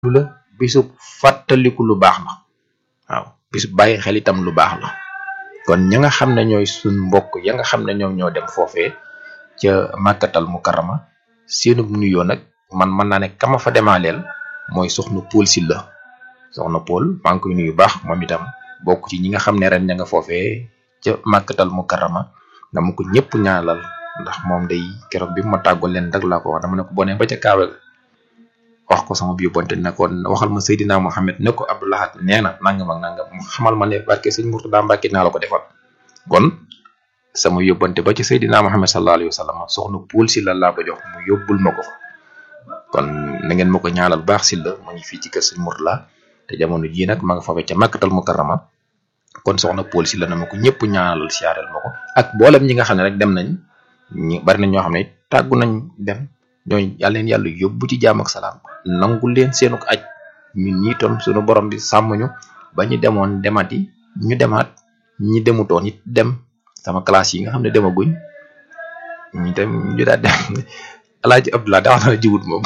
lu la bisub fàttaliku lu baax la waaw bisub bàyyi xel itam lu baax la kon ña nga xam ne ñooy suñ mbokk ya nga xam ne ñoom ñoo dem foofee ca màkkatal mu karama seenub nuyoo nag man mën naa ne kama fa demaaleel mooy soxna Poul Sylla soxna Poul maa ngi koy nuyu baax moom itam bokk ci ñi nga xam ne ren ña nga foofee ca màkkatal mu karama dama ko ñëpp ñaanal ndax moom day keroog bi ma tàggoo leen rek laa ko wax dama ne ko bone ba ca kaawe wax ko sama yóbbante ne ko waxal ma Seydina Mohamed ne ko Abdou Lahad nee na nangam ak nangam mu xamal ma ne barke sëñ Mourtada Mbacke naa la ko defal kon sama yóbbante ba ci Seydina Mohamed sallallahu alayhi wa sallam soxna Poul Sylla laa ko jox mu yóbbul ma ko fa kon na ngeen ma ko ñaanal baax Sylla mu ngi fii ci kër sëñ Mourtada te jamono jii nag ma nga fa ca Makkatal Mukarrama kon soxna Poul Sylla na ma ko ñëpp ñaanalal siyaareel ma ko ak mboolem ñi nga xam ne rek dem nañ ñi bari nañ ñoo xam ne tàggu nañ dem ñooñu yàlla leen yàlla yóbbu ci jaam ak salaam nangu leen seenu ko aj ñun ñii tam suñu borom bi sàmm ñu ba ñu demoon demati ñu demaat ñi demutoon it dem sama classe yi nga xam ne demaguñ ñu dem ñu daal dem alaaji Abdoulaye daa wax na jiwut moom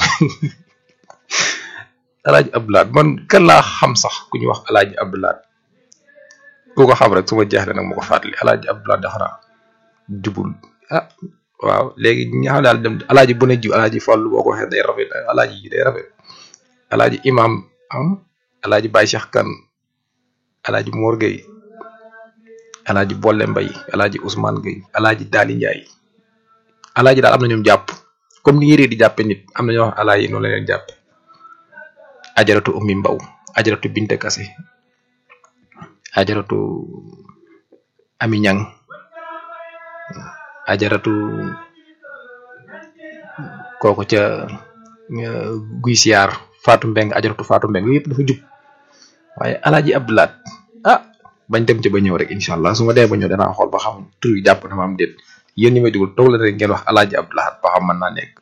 alaaji Abdoulaye man kan laa xam sax ku ñuy wax alaaji Abdoulaye ku ko xam rek su ma jeexle nag ma ko fàttali alaaji Abdoulaye daxara jubul ah waaw léegi ñi xam daal dem alaaji bu ne jiw alaaji Fallu boo ko waxee day rafet alaaji yi day rafet alaaji imam am alaaji Baye Cheikh Kan alaaji Mor Gueye alaaji Bolle Mbay alaaji Ousmane Gueye alaaji Daali Njaay alaaji daal am na ñoom jàpp comme ni yéree di jàppe nit am na ñoo wax alaaji noonu la leen jàppe ajaratu ummi mbaw ajaratu binte kase ajaratu ami ñang ajaratu kooku ca guy siyaar Fatou Mbeng ajaratu Fatou Mbeng yooyu yëpp dafa jub waaye alaaji Abdoulaat ah bañ dem ci ba ñëw rek incha allah su ma dee ba ñëw danaa xool ba xam tur yi jàpp na ma am déet yéen ñi may dugul toog la rek ngeen wax alaaji Abdoulaat ba xam mën naa nekk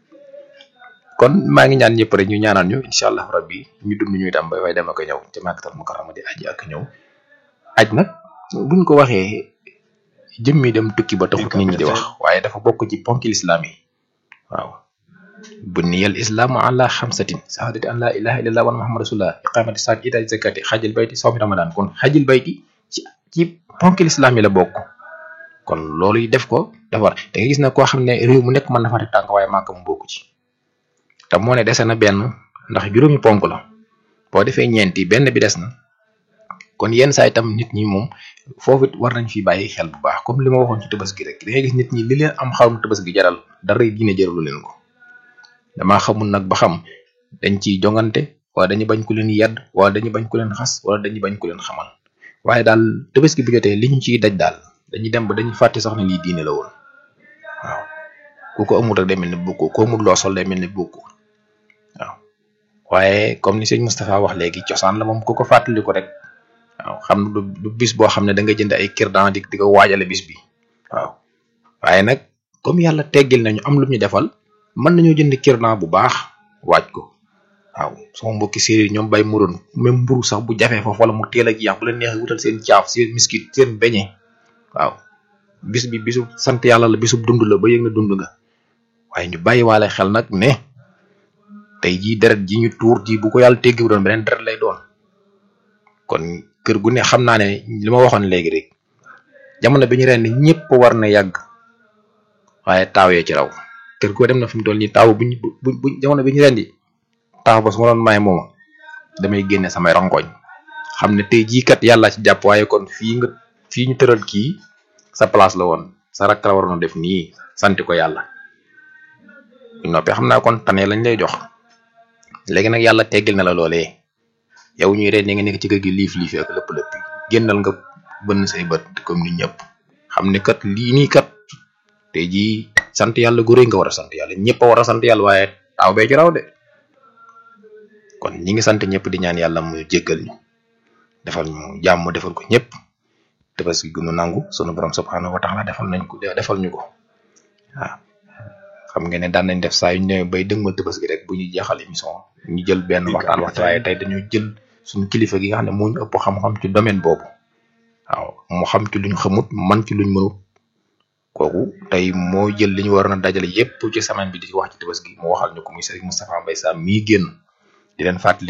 kon maa ngi ñaan ñëpp rek ñu ñaanal ñu incha allah rabbi ñu dund ñuy tam ba way dem ak ñëw ci Makkatal Mukarrama di aji ak ñëw aj nag buñ ko waxee jëmmi dem tukki ba taxut nit ñi di wax waaye dafa bokk ci ponki lislaam yi waaw buniyal islaamu ala xamsatin sahadati an la ilaha illallah wa muhammad rasulullah iqamati saat itaati zakati xajil bayti sawmi ramadan kon xajil bayti ci ci ponki lislaam yi la bokk kon loolu def ko dafa war da nga gis na koo xam ne réew mu nekk mën na fa teg tànk waaye màkk mu bokk ci te moo ne dese na benn ndax juróomi ponk la boo defee ñeenti benn bi des na kon yenn saa itam nit ñi moom foofu it war nañ fi bàyyi xel bu baax comme li ma waxoon ci tabaski rek da ngay gis nit ñi li leen am xarum tabaski jaral dara diine jaralu leen ko damaa xamul nag ba xam dañ ciy jongante wala dañu bañ ku leen yedd wala dañu bañ ku leen xas wala dañu bañ ku leen xamal waaye daal tabaski bu jotee li ñu ciy daj daal dañuy dem ba dañuy fàtte sax ne lii diine la woon waaw ku ko amul rek day mel ni bokku ko amul loo sol day mel ni bokku waaw waaye comme ni sëñ Moustapha wax léegi cosaan la moom ku ko fàttali ko rek waaw xam du du bis boo xam ne da nga jënd ay kirdan di di ko waajale bis bi waaw waaye nag comme yàlla teggil nañu am lu ñu defal mën nañoo jënd kirdan bu baax waaj ko waaw sama mbokki séeréer ñoom bay muroon même mburu sax bu jafee foofu wala mu teel ak yàq bu leen neexee wutal seen caaf seen miskit seen beñe waaw bis bi bisu sant yàlla la bisu dund la ba yëg na dund nga waaye ñu bàyyi waale xel nag ne tey jii deret ji ñu tuur ji bu ko yàlla teggi doon beneen deret lay doon kon kër gu ne xam naa ne li ma waxoon léegi rek jamono bi ñu ren ñëpp war na yàgg waaye taaw yee ci raw kër goo dem na fi mu toll nii taaw buñ bu bu jamono bi ñu ren di taaw ba su ma doon may mooma damay génne samay rangoñ xam ne tey jii kat yàlla ci jàpp waaye kon fii nga fii ñu tëral kii sa place la woon sa rakk la waroon a def nii sant ko yàlla bu noppee xam naa kon tane lañ lay jox léegi nag yàlla teggil na la loolee. yow ñuy reen nga nekk ci kër gi liif liif ak lépp lépp génnal nga bënn say bët comme ni ñëpp xam ne kat lii nii kat tey jii sant yàlla gu rëy nga war a sant yàlla ñëpp a war a sant yàlla waaye taaw bee ci raw de kon ñi ngi sant ñëpp di ñaan yàlla mu jéggal ñu defal ñu jàmm defal ko ñëpp tabaski gu nu nangu sunu borom subhanahu wa taala defal nañ ko defal ñu ko waaw xam ngeen ne daan nañ def saa yu ñu ñëwee bay dëgmal tabaski rek bu ñuy jeexal émission ñu jël benn waxtaan waxtaan waaye tey dañoo jël suñu kilifa gi nga xam ne moo ñu ëpp xam-xam ci domaine boobu waaw mu xam ci luñ xamut man ci luñ mënut kooku tey moo jël li ñu waroon a dajale yépp ci semaine bi di wax ci tabaski mu waxal ñu ko muy Serigne Moustapha Mbaye Sam mii génn di leen fàttali